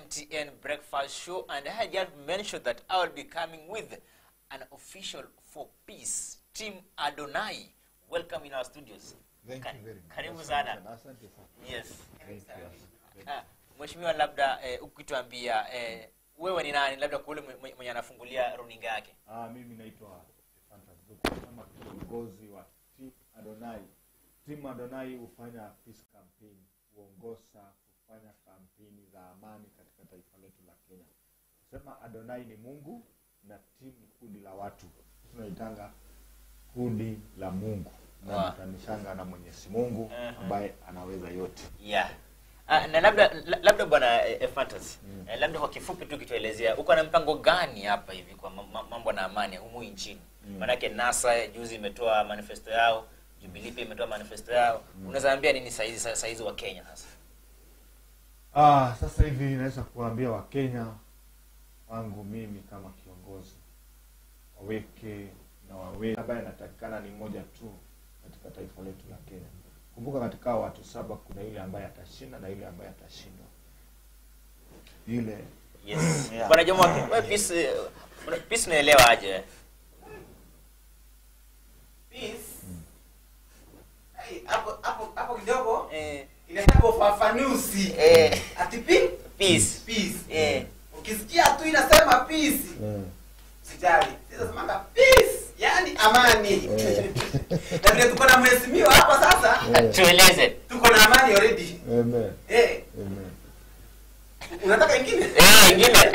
MTN Breakfast Show, and I had just mentioned that I will be coming with an official for peace, Team Adonai. Welcome in our studios. Thank Ka- you very much. Karibu Asante sana. Asante sana. Yes. Thank you. Ah, Mheshimiwa, labda eh, ukituambia eh, wewe ni nani, labda kule mwe- mwenye anafungulia runinga yake. Ah, mimi naitwa Fantas Duku kama kiongozi wa Team Adonai. Team Adonai hufanya peace campaign, huongoza kufanya kampeni za amani katika taifa letu la Kenya. Sema Adonai ni Mungu na team ni kundi la watu, tunaitanga kundi la Mungu Wow. nakutanishanga na Mwenyezi Mungu Mhm. ambaye anaweza yote. Yeah. Ah, na labda la- labda bwana eh, eh, Fantas Mm. eh, labda kwa kifupi tu kituelezea uko na mpango gani hapa hivi kwa ma- ma- mambo na amani humu nchini Mm. maanake NASA juzi imetoa manifesto yao Jubilee pia imetoa manifesto yao unaweza ambia nini saizi sa- saizi wa Kenya sasa Ah, sasa hivi naweza kuambia Wakenya wangu mimi kama kiongozi waweke na wawe ambaye anatakikana ni mmoja tu katika taifa letu la Kenya. Kumbuka katika hao watu saba kuna yule ambaye atashinda na yule ambaye atashindwa. Yule yes Yeah. bwana Jomo wewe peace eh, una- peace unaelewa aje Peace. Ai, hapo hapo hapo kidogo eh inataka ufafanuzi. eh Ati pi- peace peace. eh Ukisikia tu inasema peace, sijali. Sasa semanga peace, yani amani. Eh. Na vile tuko na mheshimiwa hapa sasa, tueleze tuko na amani already. Amen. Eh, Amen. unataka ingine? eh ingine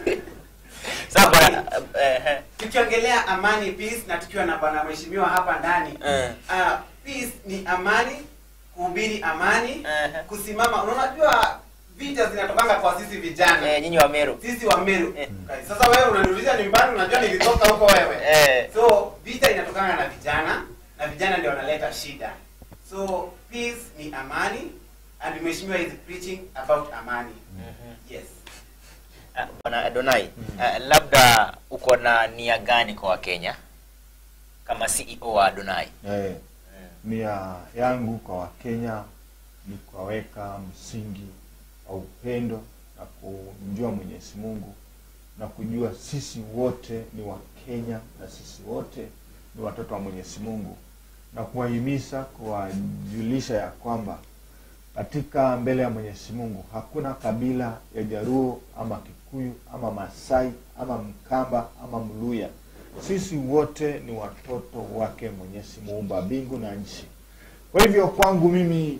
sasa bwana eh, eh, Tukiongelea amani peace na tukiwa na bwana mheshimiwa hapa ndani. eh Ah, peace ni amani, kuhubiri amani, eh kusimama. Unajua vita zinatokanga kwa sisi vijana. eh nyinyi wa Meru sisi wa Meru. Eh. Sasa wewe unaniuliza nyumbani, unajua nilitoka huko wewe. eh So vita inatokana na vijana na vijana ndio wanaleta shida. So peace ni amani and mheshimiwa is preaching about amani. mhm. Yes. Ah, Bwana Adonai, ah, labda uko na nia gani kwa Wakenya kama CEO wa Adonai? Eh, nia yangu kwa Wakenya ni kuwaweka msingi wa upendo na kumjua Mwenyezi Mungu na kujua sisi wote ni Wakenya na sisi wote ni watoto wa Mwenyezi Mungu na kuwahimiza, kuwajulisha ya kwamba katika mbele ya Mwenyezi Mungu hakuna kabila ya Jaruo ama Kikuyu ama Masai ama Mkamba ama Mluya. Sisi wote ni watoto wake Mwenyezi Muumba mbingu na nchi. Kwa hivyo kwangu mimi,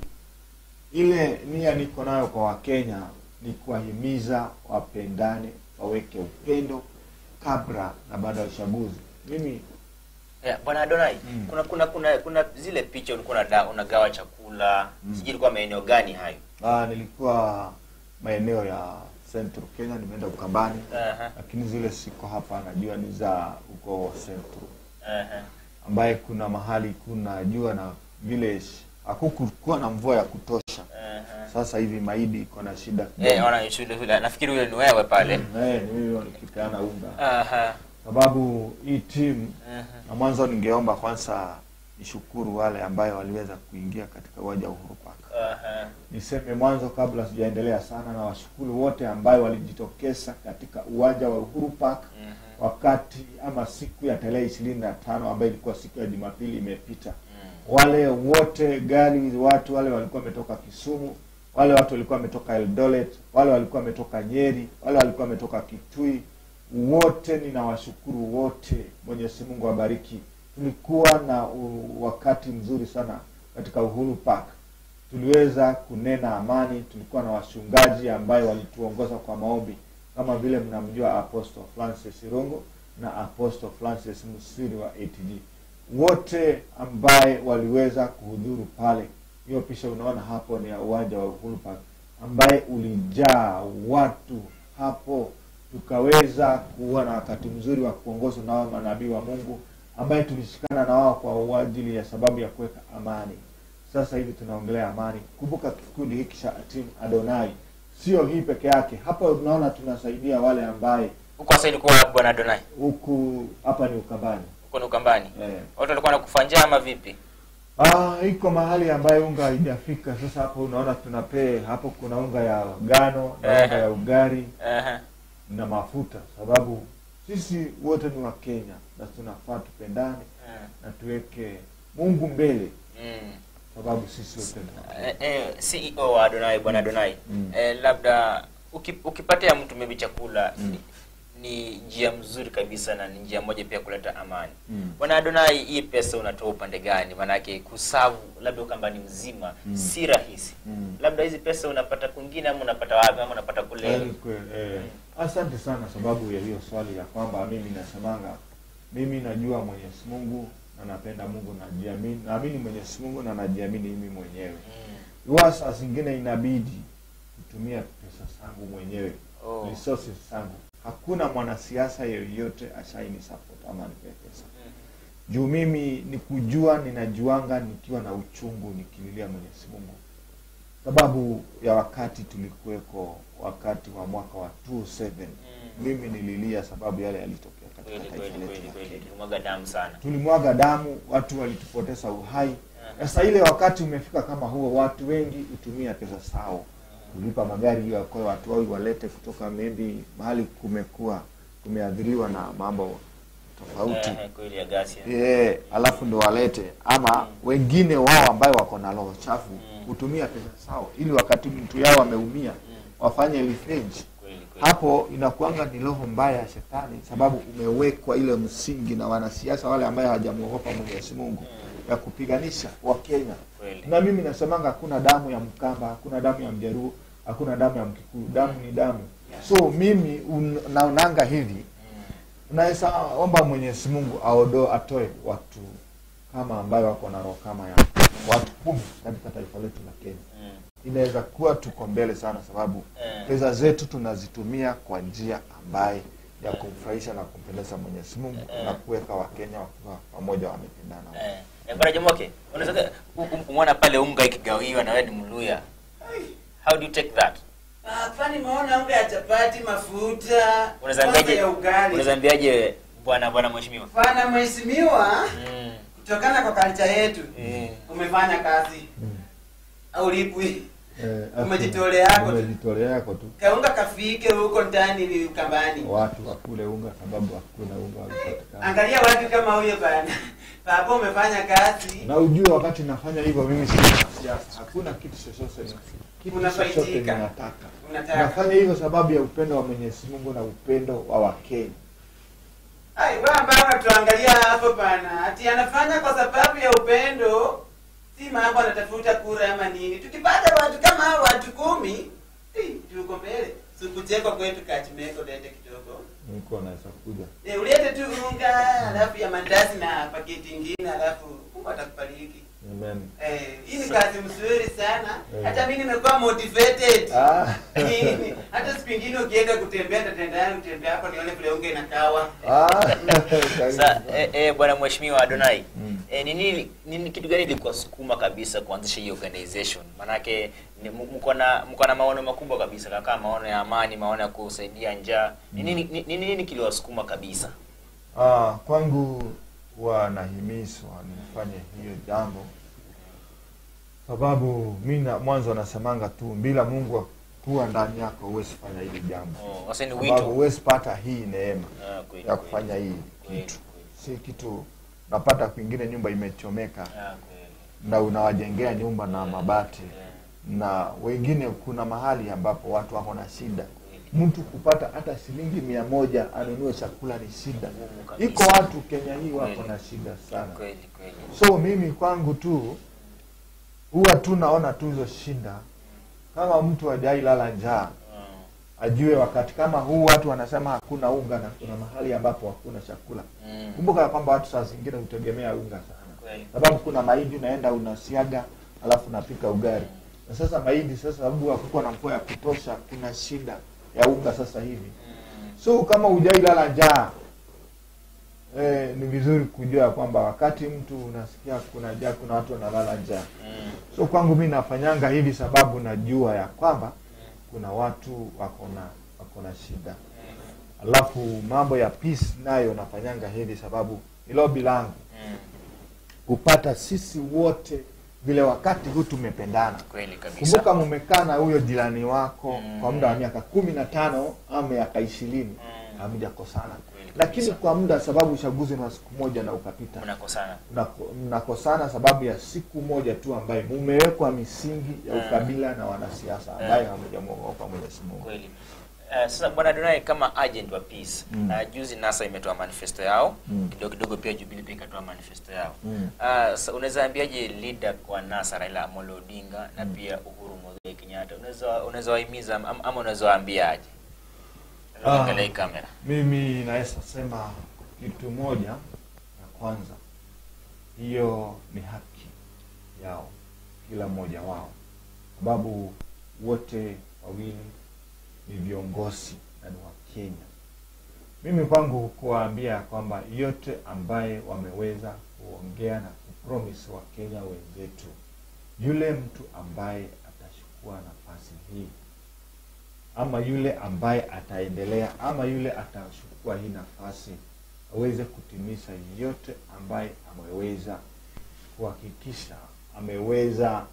ile nia niko nayo kwa Wakenya ni kuwahimiza wapendane, waweke upendo kabla na baada ya uchaguzi. Mimi Yeah, Bwana Adonai, Mm. kuna kuna kuna kuna zile picha ulikuwa unada- unagawa chakula, Mm. sijui ilikuwa maeneo gani hayo? ah, nilikuwa maeneo ya Central Kenya, nimeenda Ukambani, Aha, lakini zile siko hapa, najua ni za huko Central aha. ambaye kuna mahali kuna jua na village hakukuwa na mvua ya kutosha. aha. Sasa hivi maidi iko na shida kidogo. Eh, ona shule shule. Nafikiri yule ni wewe pale. Mm, eh, ni mimi nikipeana unga, Aha. sababu hii timu aha. na mwanzo ningeomba kwanza nishukuru wale ambayo waliweza kuingia katika uwanja wa Uhuru Park. Aha. Niseme mwanzo kabla sijaendelea sana, na washukuru wote ambayo walijitokeza katika uwanja wa Uhuru Park Mhm. wakati ama siku ya tarehe ishirini na tano ambayo ilikuwa siku ya Jumapili imepita. Mm. Wale wote gari, watu wale walikuwa wametoka Kisumu, wale watu walikuwa wametoka Eldoret, wale walikuwa wametoka Nyeri, wale walikuwa wametoka Kitui, wote ninawashukuru wote. Mwenyezi Mungu awabariki. Tulikuwa na u, wakati mzuri sana katika Uhuru Park. Tuliweza kunena amani. Tulikuwa na wachungaji ambayo walituongoza kwa maombi, kama vile mnamjua Apostle Francis Rongo na Apostle Francis Musiri wa ATG, wote ambaye waliweza kuhudhuru pale. Hiyo picha unaona hapo ni ya uwanja wa Uhuru Park ambaye ulijaa watu hapo, tukaweza kuwa na wakati mzuri wa kuongozwa na wao manabii wa Mungu ambaye tulishikana na wao kwa ajili ya sababu ya kuweka amani. Sasa hivi tunaongelea amani. Kumbuka kikundi hiki cha Team Adonai sio hii peke yake. Hapa unaona tunasaidia wale ambaye Huko sasa ilikuwa Bwana Adonai. huku hapa ni Ukambani Huko ni Ukambani. eh. Watu walikuwa wanakufa njaa ama vipi? Ah, iko mahali ambayo unga haijafika. Sasa hapo unaona tunapee hapo, kuna unga ya ngano na unga Ehe. ya ugari Aha. na mafuta, sababu sisi wote ni wa Kenya na tunafaa tupendane Ah. na tuweke Mungu mbele, Mm. sababu sisi wote ni wa Kenya. Eh, eh, CEO wa Adonai bwana Adonai Mm. eh, labda uki, ukipatia mtu maybe chakula Mm. ni, ni njia mzuri kabisa na ni njia moja pia kuleta amani Mm. bwana Adonai hii pesa unatoa upande gani maanake kusavu labda ukambani mzima Mm. si rahisi Mm. labda hizi pesa unapata kwingine ama unapata wapi ama unapata kule Kweli kweli, eh, asante sana sababu ya hiyo swali ya kwamba mimi nasemanga mimi najua Mwenyezi Mungu na napenda Mungu najiamini, naamini Mwenyezi Mungu na najiamini mimi mwenyewe. Mm. Huwa saa zingine inabidi kutumia pesa zangu mwenyewe Oh. resources zangu. Hakuna mwanasiasa yeyote ashaini support ama nipe pesa Mm. juu mimi ni kujua, ninajuanga nikiwa na uchungu nikililia Mwenyezi Mungu, sababu ya wakati tulikuweko wakati wa mwaka wa 27 Mm. mimi nililia sababu yale yalitokea katika kweli taifa kweli letu kweli la kweli Kenya. tulimwaga damu sana Tulimwaga damu, watu walitupoteza uhai. Aha. Sasa ile wakati umefika kama huo, watu wengi hutumia pesa zao kulipa magari hiyo yakoe watu wao walete kutoka maybe mahali kumekuwa kumeathiriwa na mambo tofauti Eh, kweli ya gasi yeah, alafu ndo walete ama wengine wao ambayo wako na roho chafu Mm. hutumia pesa zao ili wakati mtu yao ameumia Mm. wafanye revenge kweli kweli hapo inakuanga ni roho mbaya ya shetani sababu umewekwa ile msingi na wanasiasa wale ambayo hawajamwogopa Mwenyezi Mungu ya kupiganisha Wakenya kweli na mimi nasemanga hakuna damu ya Mkamba, hakuna damu ya Mjaruo, hakuna damu ya Mkikuyu. Damu ni damu. So mimi un- naonanga hivi, Mm. naweza omba Mwenyezi Mungu aodo atoe watu kama ambayo wako na roho kama ya watu kumi katika taifa letu la Kenya. Mm. Inaweza kuwa tuko mbele sana, sababu Eh. pesa zetu tunazitumia kwa njia ambaye ya kumfurahisha na kumpendeza Mwenyezi Mungu Eh. na kuweka Wakenya wakiwa pamoja wamependana. Eh, eh, Bwana Jomoke, unaweza kumwona pale unga ikigawiwa na wewe ni Mluya. How do you take that? Ah, kwani maona unga ya chapati, mafuta, Unaweza kwanza ambiaje? ya ugali. Unaweza ambiaje bwana bwana mheshimiwa? Bwana mheshimiwa, Mm. kutokana kwa kalcha yetu Mm. umefanya kazi Mm. au lipwi Eh, Umejitolea yako tu. umejitolea yako tu. kaunga kafike huko ndani ni ukambani. watu wakule unga sababu hakuna unga ulipatikana. Angalia watu kama huyo bana. Baba umefanya kazi. Na ujue wakati nafanya hivyo mimi si siasa, hakuna kitu chochote ni- kitu Unafaidika. chochote ninataka. Unataka. Nafanya hivyo sababu ya upendo wa Mwenyezi Mungu na upendo wa Wakenya. Ai, wewe ambao unatuangalia hapo bana. Ati anafanya kwa sababu ya upendo. Si mambo anatafuta kura ama nini. Tukipata watu kama hao watu kumi, eh, tuko mbele. Sikucheko kwetu kachimeko lete kidogo. Niko naweza kuja. Eh, ulete tu unga, alafu ya mandazi na paketi ingine, alafu Mungu atakubariki. Amen. Eh, hii ni kazi mzuri sana. Eh. Hata mimi nimekuwa motivated. Ah. Nini? Hata siku ingine ukienda kutembea tatendana kutembea hapo nione vile unga inakawa. Ah. Sa, eh, eh, bwana mheshimiwa Adonai. Mm. Eh, ni nini nini kitu gani ilikuwasukuma kabisa kuanzisha hii organization? Manake ni m- mko na mko na maono makubwa kabisa kama maono ya amani, maono ya kusaidia njaa. Ni nini ni ni nini kiliwasukuma kabisa? Ah, kwangu huwa nahimizwa nifanye hiyo jambo sababu mi na mwanzo nasemanga tu bila Mungu kuwa ndani yako huwezi fanya hili jambo, Oh, sasa ni sababu wito. huwezi pata hii neema Ah, kweli, ya kweli. kufanya hii Kweli, kitu. kweli. Si kitu napata kwingine nyumba imechomeka Ah, kweli. na unawajengea nyumba na mabati Eh, na wengine, kuna mahali ambapo watu wako na shida, kweli. mtu kupata hata shilingi mia moja anunue chakula ni shida. Ngumu kabisa. Iko watu Kenya hii wako Kweli. na shida sana. Kweli, kweli. So mimi kwangu tu huwa tu naona tu hizo shida, kama mtu hajai lala njaa Ah, ajue wakati kama huu watu wanasema hakuna unga na kuna mahali ambapo hakuna chakula. mm, Kumbuka ya kwamba watu saa zingine hutegemea unga sana, kweli. sababu kuna mahindi unaenda unasiaga, alafu unapika ugali. Na sasa mahindi sasa, sababu hakukuwa na mvua ya kutosha, kuna shida ya unga sasa hivi. Mm, So kama hujai lala njaa eh, ni vizuri kujua ya kwamba wakati mtu unasikia kuna njaa, kuna watu wanalala njaa. mm, So kwangu mi nafanyanga hivi sababu najua ya kwamba kuna watu wako na wako na shida. Alafu mambo ya peace nayo nafanyanga hivi sababu ni lobby langu. mm, kupata sisi wote vile wakati huu tumependana kweli kabisa kumbuka mumekaa na huyo jirani wako Mm. kwa muda wa miaka kumi na tano ama miaka ishirini Mm. hamjakosana Kweli lakini kabisa. kwa muda sababu uchaguzi ni wa siku moja na ukapita mnakosana mnako- mnakosana sababu ya siku moja tu ambaye mumewekwa misingi ya Mm. ukabila na wanasiasa ambaye hamjamwogopa Mwenyezi Mungu. kweli Uh, sasa bwana Donai kama agent wa peace Mm. uh, juzi NASA imetoa manifesto yao Mm. kidogo kidogo pia Jubilee pia ikatoa manifesto yao Mm. uh, sa, unaweza ambiaje leader wa NASA Raila Amolo Odinga na pia Uhuru Muigai Kenyatta unaweza unaweza wahimiza ama, ama unaweza waambiaje Ah. Angalia hii kamera Mimi naweza sema kitu moja ya kwanza, hiyo ni haki yao kila mmoja wao, sababu wote wawili ni viongozi na ni Wakenya. Mimi kwangu kuwaambia kwamba yote ambaye wameweza kuongea na kupromise Wakenya wenzetu, yule mtu ambaye atachukua nafasi hii ama yule ambaye ataendelea ama yule atachukua hii nafasi aweze kutimiza yote ambaye ameweza kuhakikisha ameweza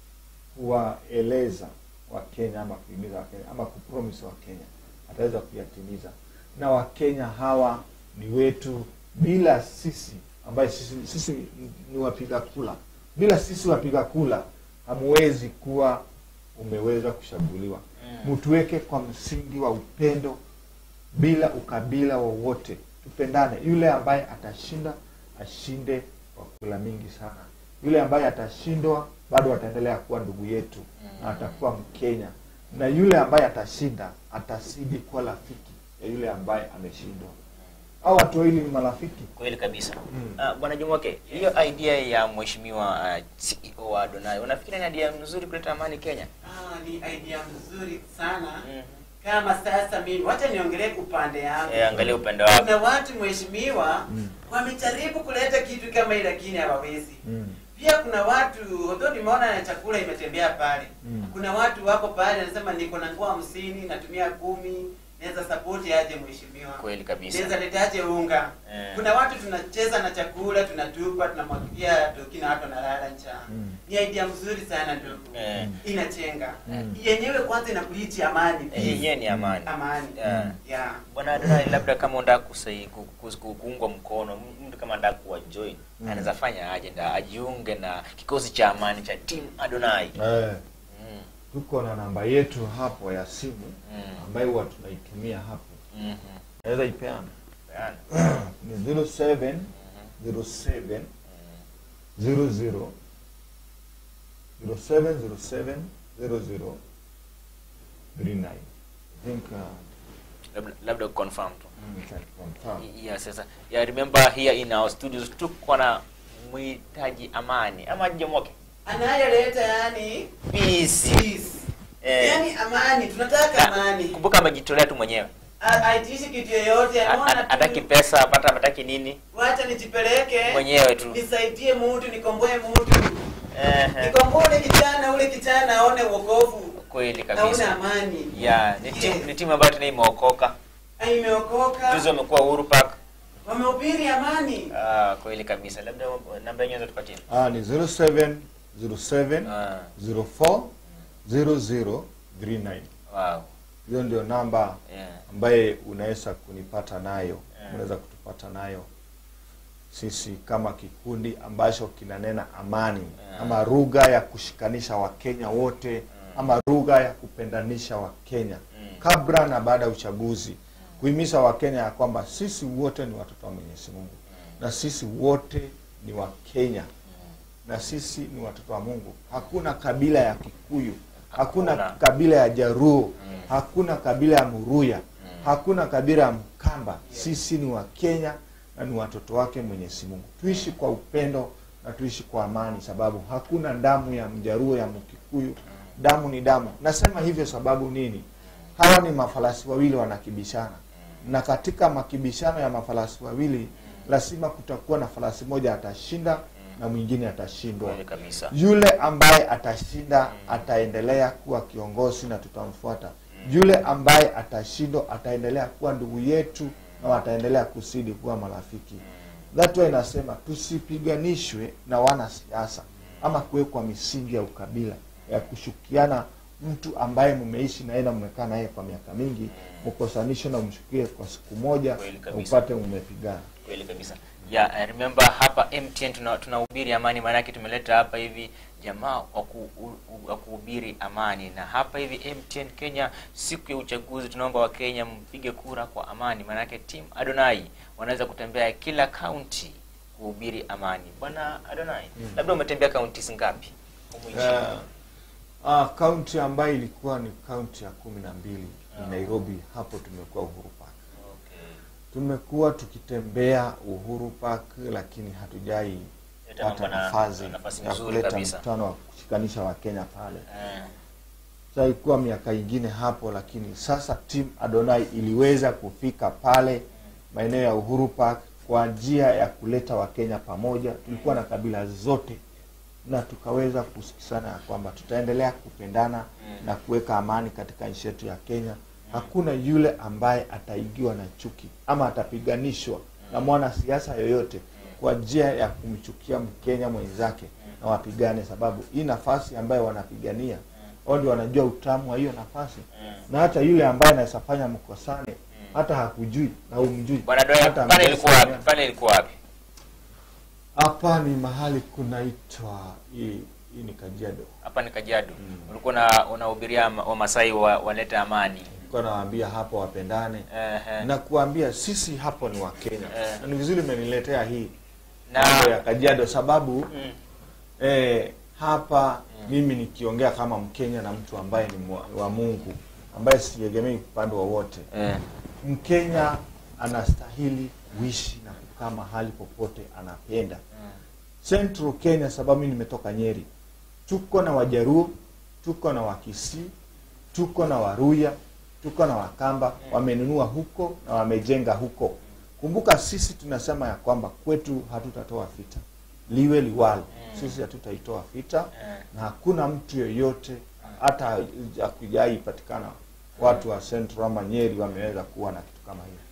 kuwaeleza Wakenya ama kuhimiza Wakenya ama kupromise Wakenya ataweza kuyatimiza, na Wakenya hawa ni wetu, bila sisi ambaye sisi, sisi ni wapiga kula, bila sisi wapiga kula hamuwezi kuwa umeweza kuchaguliwa Mm. mtuweke kwa msingi wa upendo bila ukabila wowote tupendane yule ambaye atashinda ashinde kwa kula mingi sana yule ambaye atashindwa bado ataendelea kuwa ndugu yetu na atakuwa mkenya na yule ambaye atashinda atazidi kuwa rafiki ya yule ambaye ameshindwa au watu wawili ni marafiki kweli kabisa Mm. uh, bwana Jumoke hiyo idea ya mheshimiwa uh, CEO wa Donai unafikiri ni idea nzuri kuleta amani Kenya Ah, ni idea mzuri sana mm. kama sasa mimi wacha niongelee upande yangu eh, angalia upande wako kuna watu mheshimiwa Mm. wamejaribu kuleta kitu kama hii lakini hawawezi mm. pia kuna watu although nimeona na chakula imetembea pale Mm. kuna watu wako pale anasema niko na nguo hamsini natumia kumi naweza sapoti aje mheshimiwa kweli kabisa naweza letaje unga Eh. kuna watu tunacheza na chakula tunatupa tunamwagilia toki na watu wanalala njaa Mm. ni idea mzuri sana ndugu Eh. inachenga Mm. yenyewe kwanza inakulichi amani Eh, peace. yenyewe ni amani amani Yeah. yeah. bwana Donai labda kama unataka kusai ku- ku- ku- kuungwa mkono mtu kama anataka kuwa join Mm. anaweza fanya aje ndio ajiunge na kikosi cha amani cha team Adonai eh, mm. tuko na namba yetu hapo ya simu Mm. ambayo huwa tunaitumia hapo Mhm. naweza ipeana Peana. ni 07 07 00 0707 00 39 I think uh, labda labda confirm tu we can confirm. yeah, sasa yeah, remember here in our studios tuko na mhitaji amani ama Jomoke anayeleta yani peace peace. Eh. yani amani tunataka amani kumbuka amejitolea tu mwenyewe A- aitishi kitu yoyote A- anaona a- tu, hataki pesa hapata hataki nini wacha nijipeleke mwenyewe tu nisaidie mtu nikomboe mtu Ehe. nikomboe ule kijana ule kijana aone wokovu kweli aone kabisa amani yeah ni timu ni timu ambayo tena imeokoka Ah, imeokoka juzi wamekuwa Uhuru Park wamehubiri amani ah kweli kabisa labda namba yenyewe tupatie Ah, ni 07 07 ah 04 00 39 wow hiyo ndio namba yeah ambaye unaweza kunipata nayo Yeah. unaweza kutupata nayo sisi kama kikundi ambacho kinanena amani Yeah. ama lugha ya kushikanisha wakenya wote ama lugha ya kupendanisha wakenya Mm. kabla na baada ya uchaguzi kuhimiza wakenya ya kwamba sisi wote ni watoto wa mwenyezi mungu na sisi wote ni wakenya na sisi ni watoto wa mungu hakuna kabila ya kikuyu hakuna, Hakuna. kabila ya jaruo hakuna kabila ya muruya hakuna kabila ya mkamba sisi ni wakenya na ni watoto wake mwenyezi mungu tuishi kwa upendo na tuishi kwa amani sababu hakuna damu ya mjaruo ya mkikuyu damu ni damu nasema hivyo sababu nini hawa ni mafarasi wawili wanakibishana na katika makibishano ya mafarasi wawili lazima kutakuwa na farasi moja atashinda na mwingine atashindwa kweli kabisa yule ambaye atashinda ataendelea kuwa kiongozi na tutamfuata yule ambaye atashindwa ataendelea kuwa ndugu yetu na wataendelea kusidi kuwa marafiki that why nasema tusipiganishwe na wanasiasa ama kuwekwa misingi ya ukabila ya kushukiana mtu ambaye mmeishi naye na mmekaa naye kwa miaka mingi mkosanishe na umshukie kwa siku moja Kweli na kabisa. upate mmepigana kweli kabisa yeah, I remember hapa mtn tuna- tunahubiri amani maanake tumeleta hapa hivi jamaa wa ku- u- u- wa kuhubiri amani na hapa hivi mtn kenya siku ya uchaguzi tunaomba wakenya mpige kura kwa amani maanake team adonai wanaweza kutembea kila kaunti kuhubiri amani bwana adonai labda umetembea kaunti ngapi humu nchini? Eh, ah, kaunti ambayo ilikuwa ni kaunti ya kumi na mbili Ah. ni Nairobi. Hapo tumekuwa Uhuru Park, okay. tumekuwa tukitembea Uhuru Park, lakini hatujai Leta pata mambo na- nafasi nafasi ya nzuri kuleta kabisa. mkutano wa kushikanisha Wakenya pale. Eh, Sasa ilikuwa miaka ingine hapo, lakini sasa team Adonai iliweza kufika pale maeneo ya Uhuru Park kwa njia ya kuleta Wakenya pamoja. Tulikuwa na kabila zote na tukaweza kusikizana ya kwamba tutaendelea kupendana na kuweka amani katika nchi yetu ya Kenya. Hakuna yule ambaye ataigiwa na chuki ama atapiganishwa na mwanasiasa yoyote kwa njia ya kumchukia Mkenya mwenzake na wapigane, sababu hii nafasi ambayo wanapigania wao ndio wanajua utamu wa hiyo nafasi, na hata yule ambaye anaweza fanya mkosane hata hakujui na umjui bwana Adonai, hata pale ilikuwa wapi mkosane. pale ilikuwa wapi Hapa ni mahali kunaitwa hii, hii ni Kajiado. hapa ni Kajiado. Ulikuwa na unahubiria ma- Wamasai wa, walete amani. Nilikuwa nawaambia hapo wapendane Ehe. na kuambia sisi hapo ni Wakenya Eh. na ni vizuri umeniletea hii Na- mambo ya Kajiado sababu Mm. eh, hapa mimi nikiongea kama Mkenya na mtu ambaye ni mwa- wa Mungu ambaye siegemei upande wowote Eh. Mkenya anastahili kuishi na kukaa mahali popote anapenda. Central Kenya, sababu mimi nimetoka Nyeri, tuko na Wajaruo, tuko na Wakisii, tuko na Waruya, tuko na Wakamba, wamenunua huko na wamejenga huko. Kumbuka sisi tunasema ya kwamba kwetu hatutatoa vita, liwe liwalo, sisi hatutaitoa vita na hakuna mtu yoyote hata hakujai patikana watu wa Central ama Nyeri wameweza kuwa na kitu kama hiyo.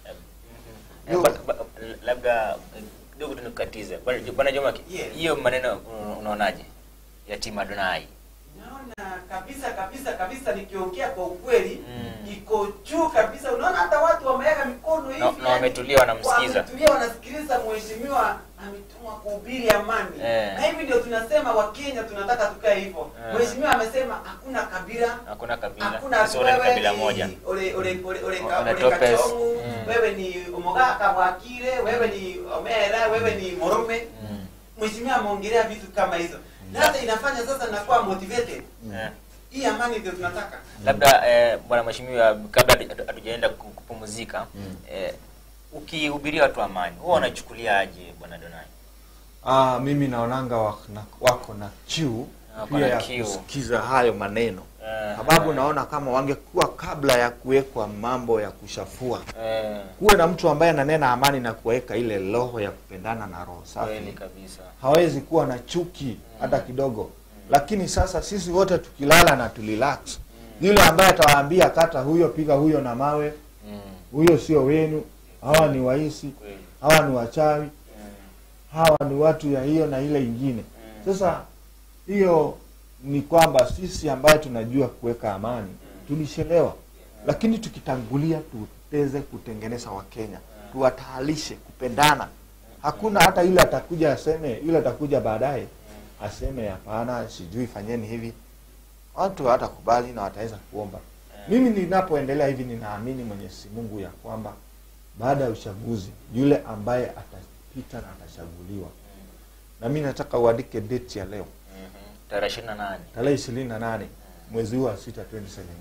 Eh, ba- ba- labda eh, kidogo tu nikukatize Bwana Bwana Joma, Yes. hiyo maneno una- unaonaje ya timu Adonai? Naona kabisa kabisa kabisa, nikiongea kwa ukweli Mm. iko juu kabisa. Unaona hata watu wameweka mikono hivi Na- na wametulia wanamsikiza. wametulia wanasikiliza mheshimiwa ametumwa kuhubiri amani Eh. na hivi ndio tunasema Wakenya tunataka tukae hivyo. Eh. Mheshimiwa amesema hakuna kabila Hakuna kabila, hakuna sisi wote ni wewe kabila ni moja. ole ole ole ole Ole ka- ole Topes. kachongu Mm. wewe ni omogaka wakire wewe ni omera wewe ni morume Mm. mheshimiwa ameongelea vitu kama hizo na hata inafanya sasa nakuwa motivated Eh. hii amani ndio tunataka labda eh, bwana mheshimiwa kabla hatu- hatujaenda ku- kupumzika eh, ukihubiria watu amani huwa wanachukuliaje bwana Donai Ah, mimi naonanga wako na, wako na kiu Wako pia na ya kiu. kusikiza hayo maneno Eh, sababu eh. naona kama wangekuwa kabla ya kuwekwa mambo ya kushafua eh, kuwe na mtu ambaye ananena amani na kuweka ile roho ya kupendana na roho kweli safi kabisa hawezi kuwa na chuki hata kidogo lakini sasa sisi wote tukilala na tulirelax yule ambaye atawaambia kata huyo piga huyo na mawe mm, huyo sio wenu hawa ni waisi kweli hawa ni wachawi mm, hawa ni watu ya hiyo na ile ingine sasa hiyo ni kwamba sisi ambaye tunajua kuweka amani tulishelewa lakini tukitangulia tuteze kutengeneza wakenya tuwataalishe kupendana hakuna hata yule atakuja aseme yule atakuja baadaye aseme hapana sijui fanyeni hivi watu hawatakubali na wataweza kuomba mimi ninapoendelea hivi ninaamini mwenyezi mungu ya kwamba baada ya uchaguzi yule ambaye atapita na atachaguliwa na mi nataka uandike date ya leo mhm. tarehe ishirini na nane tarehe ishirini na nane mwezi huu wa sita 2017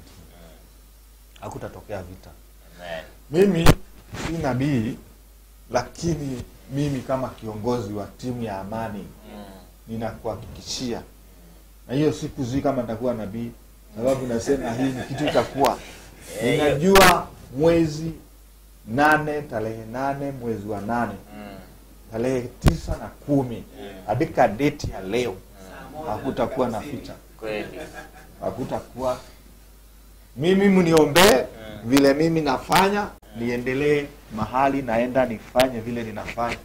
hakutatokea vita Amen. mimi si nabii lakini mimi kama kiongozi wa timu ya amani Mm, ninakuhakikishia na hiyo siku zii kama nitakuwa nabii sababu nasema hii ni kitu itakuwa ninajua mwezi nane tarehe nane mwezi wa nane mm, tarehe tisa na kumi andika deti ya leo Saa moja hakutakuwa na dakika vita kweli hakutakuwa mimi mniombee vile mimi nafanya niendelee mahali naenda nifanye vile ninafanya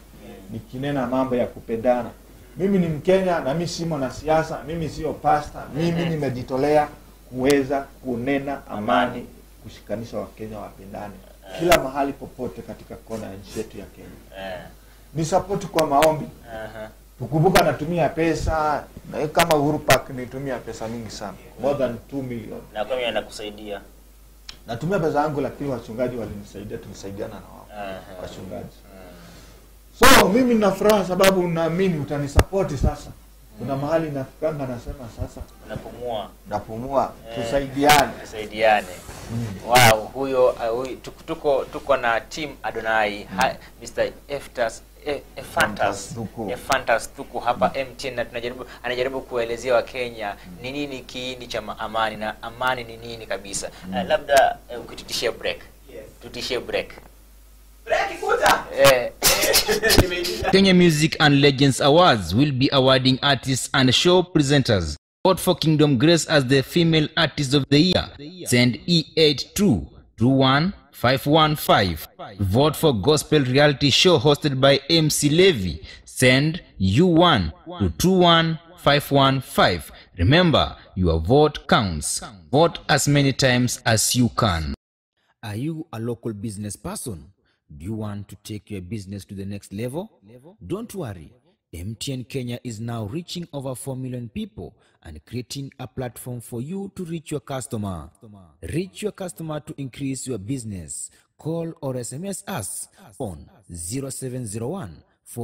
nikinena mambo ya kupendana mimi ni mkenya na mi si mwanasiasa mimi sio pasta mimi nimejitolea kuweza kunena amani kushikanisha wakenya wapendane kila mahali popote katika kona ya nchi yetu ya kenya Eh, ni sapoti kwa maombi aha. tukumbuka natumia pesa na kama Uhuru Park nitumia pesa mingi sana more than 2 million na kwa mimi nakusaidia natumia pesa yangu lakini wachungaji walinisaidia tulisaidiana na wao Aha. wachungaji Mm. so mimi nina furaha sababu naamini utanisapoti sasa kuna mahali nafikanga nasema sasa unapumua napumua Eh. tusaidiane tusaidiane wow huyo uh, huyu, tuko, tuko tuko na team adonai ha, mr eftas E- Ephantas Thuku. Ephantas Thuku hapa MTN na tunajaribu anajaribu kuelezea Wakenya ni nini kiini cha ma- amani na amani ni nini kabisa. Uh, labda uh, ukitutishia break. Yes. Tutishie break. Break kuta. Eh, Nimeitisha. Kenya Music and Legends Awards will be awarding artists and show presenters. Vote for Kingdom Grace as the Female Artist of the Year. Send E82 21515. Vote for Gospel Reality Show hosted by MC Levy. Send U1 to 21515. Remember, your vote counts. Vote as many times as you can. Are you a local business person? Do you want to take your business to the next level? Don't worry. MTN Kenya is now reaching over 4 million people and creating a platform for you to reach your customer. Reach your customer to increase your business. Call or SMS us on 0701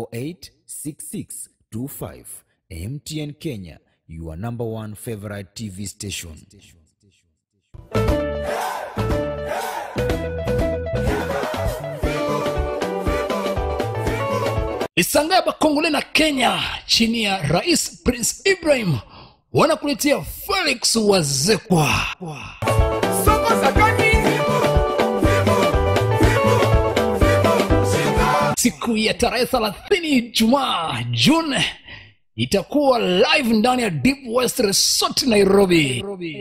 486625. MTN Kenya, your number one favorite TV station. Isanga ya Bakongole na Kenya chini ya Rais Prince Ibrahim wanakuletea Felix Wazekwa. Siku ya tarehe 30 Ijumaa Juni itakuwa live ndani ya Deep West Resort Nairobi.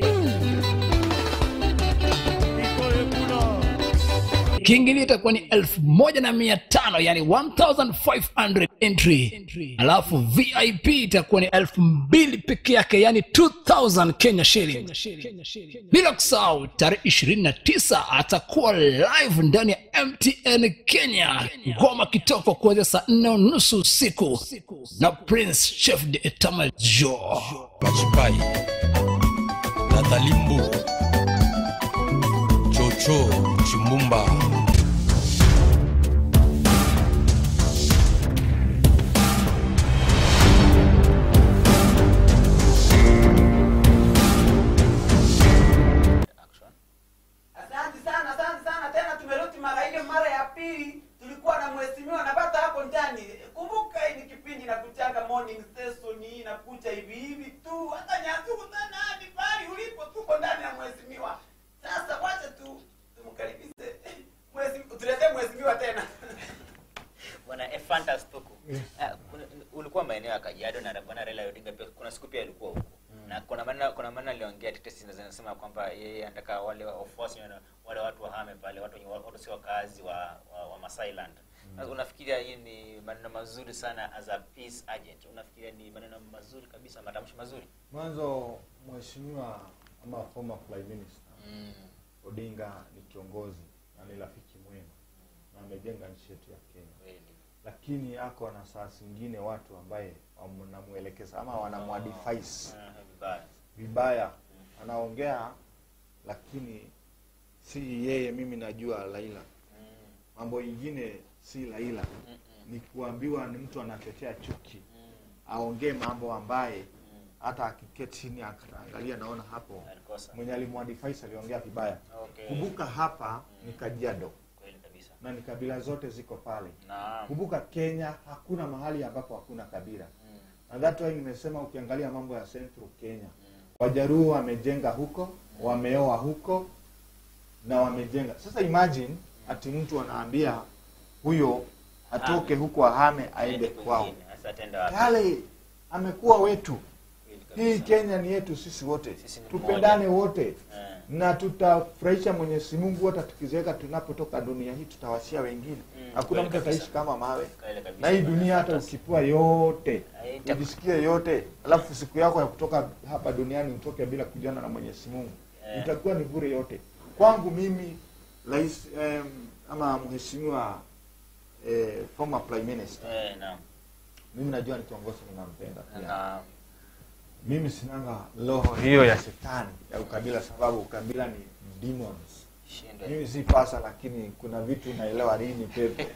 kiingilio itakuwa ni elfu moja na mia tano yani 1500 entry alafu vip itakuwa ni elfu mbili peke yake yani 2000 kenya shilling bila kusahau tarehe 29 atakuwa live ndani ya mtn kenya ngoma kitoko kuanzia saa nne unusu usiku na prince chef de etama jo Machipai, Nathalie Mbu, Chocho Chimbumba. action. Asante sana, asante sana tena. Tumerudi mara ile, mara ya pili tulikuwa na mheshimiwa napata hapo ndani. Kumbuka hii ni kipindi na kuchanga morning session hii inakuja hivi hivi tu, hata nyasuku sana hadi pale ulipo, tuko ndani ya mheshimiwa. Sasa wacha tu tumkaribishe mheshimiwa, tuletee mheshimiwa tena. Bwana Ephantas Thuku. Ah, kuna- ulikuwa maeneo ya Kajiado na bwana Raila Odinga pia kuna siku pia alikuwa huko. Na kuna maana kuna maana aliongea tetesi zinasema kwamba yeye anataka wale wafuasi wale, wale watu wahame pale, watu wenye watu sio wakazi wa, wa, wa Masailand. Sasa unafikiria hii ni maneno mazuri sana as a peace agent? Unafikiria ni maneno mazuri kabisa, matamshi mazuri? mwanzo mheshimiwa ama former prime minister Mm. odinga ni kiongozi na ni rafiki mwema na amejenga nchi yetu ya kenya Kweli. lakini ako na saa zingine watu ambaye wanamwelekeza ama wanamwadvise Ah, vibaya. vibaya anaongea lakini si yeye mimi najua laila Mm. mambo ingine si laila Mm-mm. ni kuambiwa ni mtu anachochea chuki Mm. aongee mambo ambaye Mm. hata akiketi chini akaangalia naona hapo Alikosa. mwenye alimwadvise aliongea vibaya Okay. kumbuka hapa ni kajiado Kweli kabisa. na ni kabila zote ziko pale Naam. kumbuka kenya hakuna mahali ambapo hakuna kabila Mm. na that why nimesema ukiangalia mambo ya central kenya Mm. wajaruo wamejenga huko wameoa huko na wamejenga sasa imagine ati mtu anaambia huyo atoke huko ahame aende kwao kwingine. Sasa atenda wapi? yale amekuwa wetu Kweli hii kabisa. kenya ni yetu sisi wote Sisi ni tupendane mmoja. wote Eh. na tutafurahisha mwenyezi mungu hata tukizeeka tunapotoka dunia hii tutawashia wengine Mm, hakuna kweli mtu kabisa. ataishi kama mawe Kweli kabisa. na hii dunia hata ukipua yote Haita- ujisikie yote alafu siku yako ya kutoka hapa duniani utoke bila kujiana na mwenyezi mungu Eh. itakuwa ni bure yote kwangu mimi rais em, ama mheshimiwa eh, former prime minister Eh, naam. mimi najua ni kiongozi ninampenda pia Na mimi sinanga roho hiyo ya shetani ya ukabila sababu ukabila ni demons shindo. mimi si pasa lakini kuna vitu naelewa nini pepe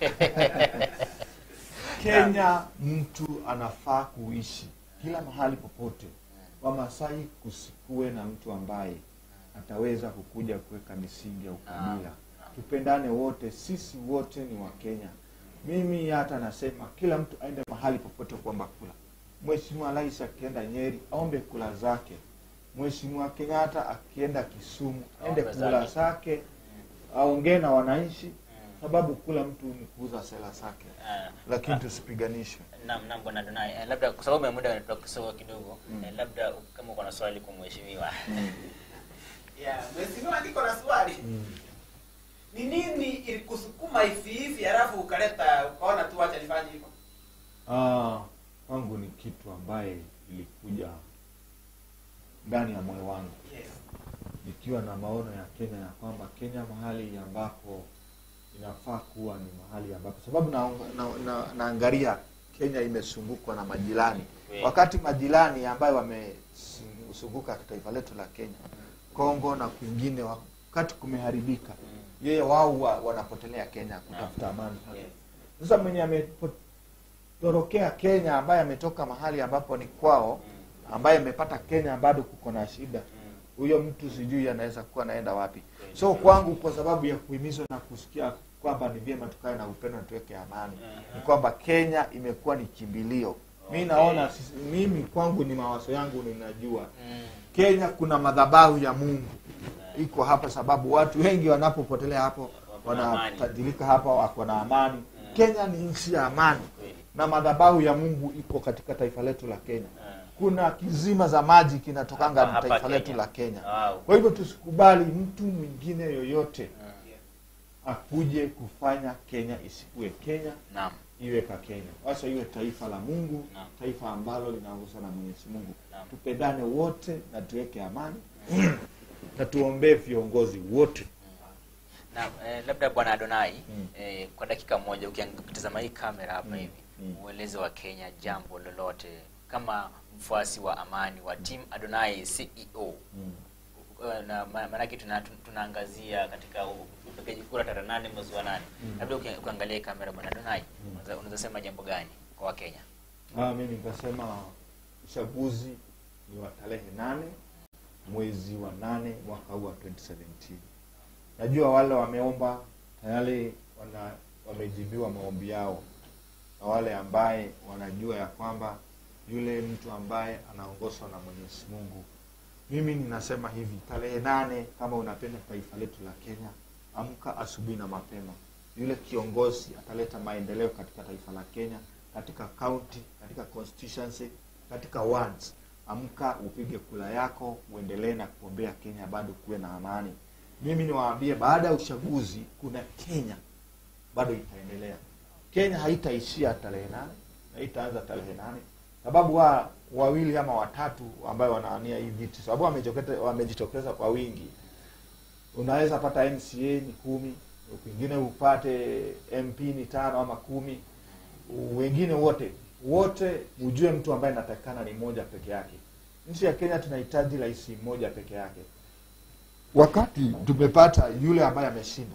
kenya mtu anafaa kuishi kila mahali popote wamasai kusikue na mtu ambaye ataweza kukuja kuweka misingi ya ukabila tupendane wote sisi wote ni wakenya mimi hata nasema kila mtu aende mahali popote kuomba kula mheshimiwa rais akienda nyeri aombe kula zake mheshimiwa kenyatta akienda kisumu aende Aombe kula zake. zake aongee na wananchi sababu kula mtu ni kuuza sela zake Ah, lakini tusipiganishwe Naam, naam bwana Donai. Eh, labda kwa sababu ya muda unatoka kisogo kidogo, eh, labda kama uko na swali kwa mheshimiwa. Yeah, mheshimiwa niko na swali. Ni nini ilikusukuma hivi hivi halafu ukaleta ukaona tu acha nifanye hivyo? Ah, kwangu ni kitu ambaye ilikuja ndani ya moyo wangu Yes. nikiwa na maono ya Kenya ya kwamba Kenya mahali ambapo inafaa kuwa ni mahali ambapo sababu na, na, na, naangalia Kenya imezungukwa na majirani Kweli. wakati majirani ambayo wamezunguka taifa letu la Kenya Kongo na kwingine wakati kumeharibika yeye wao wa, wanapotelea Kenya kutafuta amani Yes. sasa mwenye ametorokea Kenya ambaye ametoka mahali ambapo ni kwao ambaye amepata Kenya bado kuko na shida huyo mtu sijui anaweza kuwa anaenda wapi so kwangu kwa sababu ya kuhimizwa na kusikia kwamba ni vyema tukae na upendo na tuweke amani ni kwamba Kenya imekuwa ni kimbilio mi naona sisi- mimi kwangu ni mawazo yangu ninajua Mm. Kenya kuna madhabahu ya Mungu iko hapa, sababu watu wengi wanapopotelea hapo Wako na amani. wanatajirika hapa, wako na amani. Kenya ni nchi ya amani Kweli. na madhabahu ya Mungu iko katika taifa letu la Kenya. Ah. Kuna kizima za maji kinatokanga Hapa- na hapa taifa Kenya. letu la Kenya. Wow. Kwa hivyo tusikubali mtu mwingine yoyote Ah. akuje kufanya Kenya isikue Kenya Naam. iwe ka Kenya, wacha iwe taifa la Mungu, Naam. taifa ambalo linaongozwa na Mwenyezi Mungu. Naam. Tupendane wote na tuweke amani na tuombee viongozi wote. Naam, eh, labda bwana Adonai Mm. eh, kwa dakika moja ukitazama hii kamera hapa Mm. hivi Mm. ueleze wa Kenya jambo lolote kama mfuasi wa amani wa team Adonai CEO Mm. Uh, na ma- maanake tuna, tun- tunaangazia katika u- upigaji kura tarehe nane mwezi wa nane labda uki- ukiangalia hii kamera bwana Adonai unaweza- unaweza sema jambo gani kwa Wakenya Ah, mimi nikasema uchaguzi ni wa tarehe nane mwezi wa nane mwaka huu wa 2017. Najua wale wameomba tayari wana, wamejibiwa maombi yao, na wale ambaye wanajua ya kwamba yule mtu ambaye anaongozwa na Mwenyezi Mungu. Mimi ninasema hivi, tarehe nane, kama unapenda taifa letu la Kenya, amka asubuhi na mapema. Yule kiongozi ataleta maendeleo katika taifa la Kenya, katika county, katika constituency, katika wards. Amka upige kula yako, uendelee na kuombea Kenya bado kuwe na amani. Mimi niwaambie, baada ya uchaguzi kuna Kenya bado itaendelea. Kenya haitaishia tarehe nane, haitaanza tarehe nane, sababu wa wawili ama watatu ambayo wanaania hii viti, sababu wamejitokeza wamejitokeza kwa wingi. Unaweza pata MCA ni kumi, kwingine upate MP ni tano ama kumi, wengine wote wote, ujue mtu ambaye anatakikana ni mmoja peke yake. Nchi ya Kenya tunahitaji rais mmoja peke yake. Wakati tumepata yule ambaye ameshinda,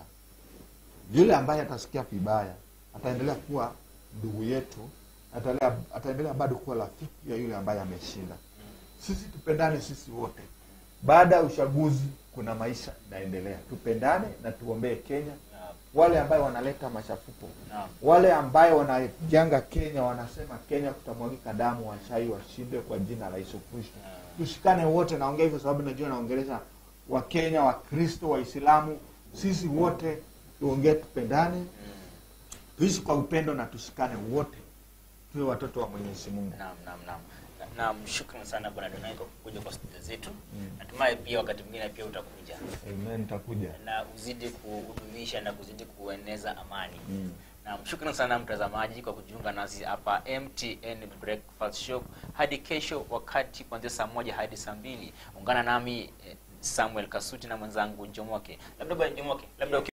yule ambaye atasikia vibaya ataendelea kuwa ndugu yetu, ataendelea, ataendelea bado kuwa rafiki ya yule ambaye ameshinda. Sisi tupendane sisi wote. Baada ya uchaguzi kuna maisha inaendelea, tupendane na tuombee Kenya. Wale ambayo wanaleta machafuko, Naam. wale ambayo wanajanga Kenya, wanasema Kenya kutamwagika damu, washai washinde kwa jina la Yesu Kristo. Tushikane wote, naongea hivyo sababu najua naongelesha Wakenya, Wakristo, Waislamu, sisi wote tuongee, tupendane, tuishi kwa upendo na tushikane wote, tuwe watoto wa Mwenyezi Mungu. Naam, naam, naam. Na- Naam, shukrani sana bwana Donai kwa kuja kwa studio zetu. Natumai pia wakati mwingine pia utakuja Amen, nitakuja. na uzidi kuhudumisha na kuzidi kueneza amani. Naam, shukrani sana mtazamaji kwa kujiunga nasi hapa MTN Breakfast Show hadi kesho wakati kuanzia saa moja hadi saa mbili. Ungana nami eh, Samuel Kasuti na mwenzangu Jomoke. Labda bwana Jomoke, labda uki